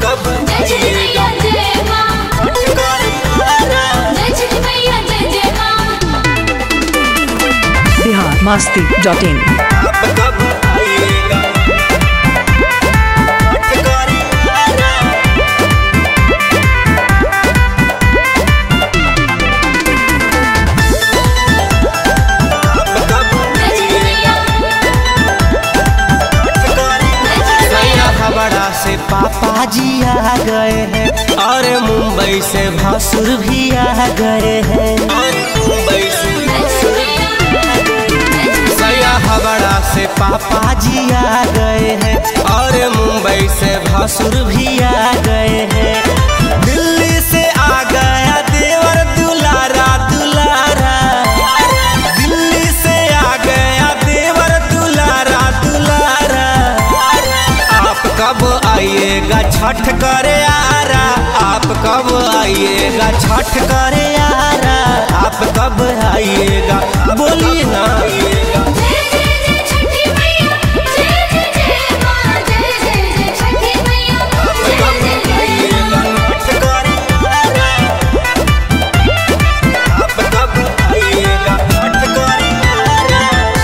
कब जय छठ मैया जय माँ जय छठ मैया जय जय माँ बिहार मस्ती डॉट इन आप कब आइएगा छठ करे आरा आप कब जय छठ मैया छठ करे नया हवड़ा से पापा जी आ गए हैं और मुंबई से भासुर भी आ गए हैं और मुंबई से नया हवड़ा से पापा जी आ गए हैं और मुंबई से भासुर भी आ गए हैं दिल्ली से आ गया देवर दुलारा दुलारा दिल्ली से आ गया देवर दुलारा दुलारा आप कब आइएगा छठ करे आरा आप कब आइएगा छठ करे आरा आप कब आइएगा बोलिए ना जय जय जय छठी मैया जय जय जय माँ जय जय जय छठी मैया जय जय जय माँ छठ करे आरा आप कब आइएगा छठ करे आरा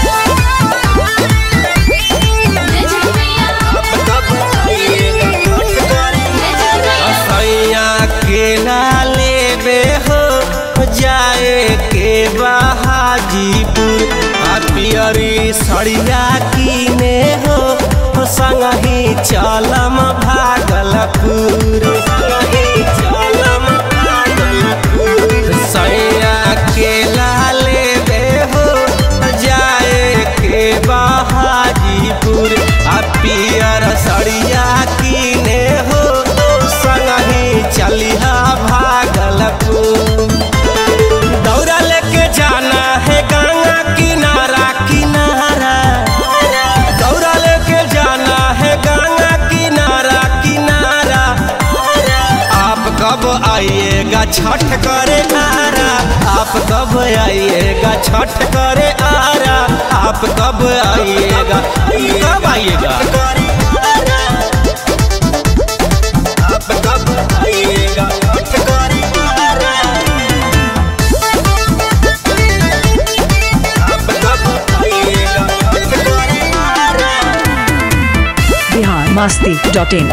जय छठ मैया आप कब आइएगा छठ करे जय छठ मैया सैया केला लेबे हो जाए के बहाजीपुर आ पियरी सड़िया कीने हो संगही चलम भागलपुर संगही चलम भागलपुर सैया केला लेबे हो जाए के बहाजीपुर आ पियर सड़िया कीने हो संगही चलिहा भागलपुर दौरा लेके जाना है गंगा किनारा किनारा दौरा लेके जाना है गंगा किनारा किनारा आप कब आइएगा छठ करे आरा आप कब आइएगा छठ करे आरा आप कब आइएगा कब आइएगा करे आरा आप कब आइएगा छठ करे आरा आप कब आइएगा छठ करे आरा बिहार मस्ती डॉट इन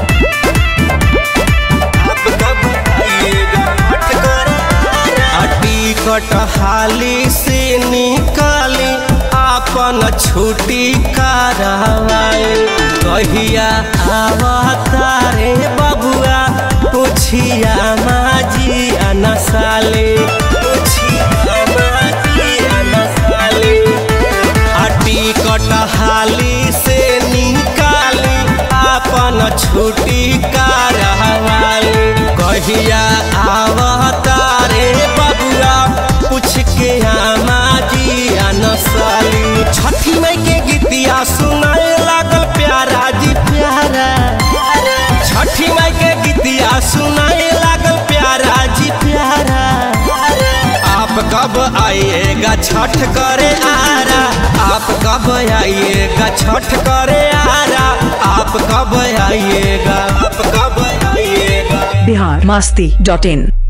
आप कब आइएगा छठ करे आरा टिकट हाली से निकाली आपन छुट्टी करवाए कहिया आवतारे बबुआ पुछिया माजी अनसाले पुछिया माजी अनसाले आ टिकट हाली से निकाली आपन छुट्टी करवाली कहिया आवतारे बबुआ पूछ के आमाजी अनसाली छठी मई के गीतिया सुनाए लागल प्यारा जी प्यारा छठी मई के गीतिया सुनाए लागल प्यारा जी प्यारा आप कब आइएगा छठ करे आरा आप कब आइएगा छठ करे आरा आप कब आइएगा आप कब आइएगा बिहार मस्ती डॉट इन